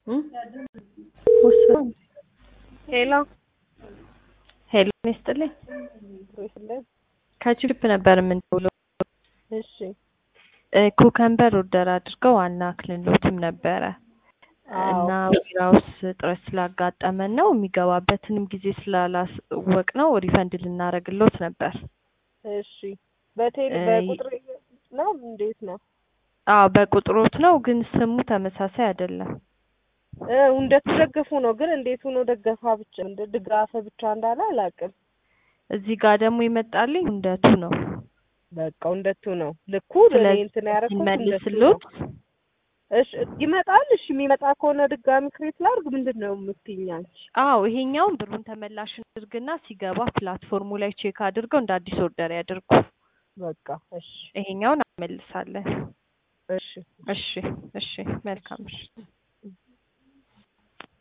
ሄሎ ሄሎ ይስጥልኝ። ይስጥልኝ። ከችፕ ነበር የምንደውለው። እሺ እ ኩከምበር ኦርደር አድርገው ዋና ክልሎትም ነበረ እና ዊራውስ እጥረት ስላጋጠመን ነው የሚገባበትንም ጊዜ ስላላወቅ ነው ሪፈንድ ልናደርግሎት ነበር። እሺ በቴሌ እ በቁጥር ነው እንዴት ነው? አዎ በቁጥሮት ነው፣ ግን ስሙ ተመሳሳይ አይደለም። እ እንደተደገፉ ነው ግን እንዴት ሆኖ ደገፋ ብቻ እንደ ድጋፈ ብቻ እንዳለ አላውቅም። እዚህ ጋር ደግሞ ይመጣልኝ እንደቱ ነው። በቃ እንደቱ ነው ልኩ እኔ ስለዚህ እንትን ያደረኩት እንደቱ ነው። እንመልስሎት እሺ ይመጣል። እሺ የሚመጣ ከሆነ ድጋሚ ክሬት ላድርግ ምንድን ነው የምትይኝ አንቺ? አዎ ይሄኛውን ብሩን ተመላሽ አድርግና ሲገባ ፕላትፎርሙ ላይ ቼክ አድርገው እንደ አዲስ ኦርደር ያድርጉ። በቃ እሺ ይሄኛውን አመልሳለን። እሺ እሺ እሺ መልካም እሺ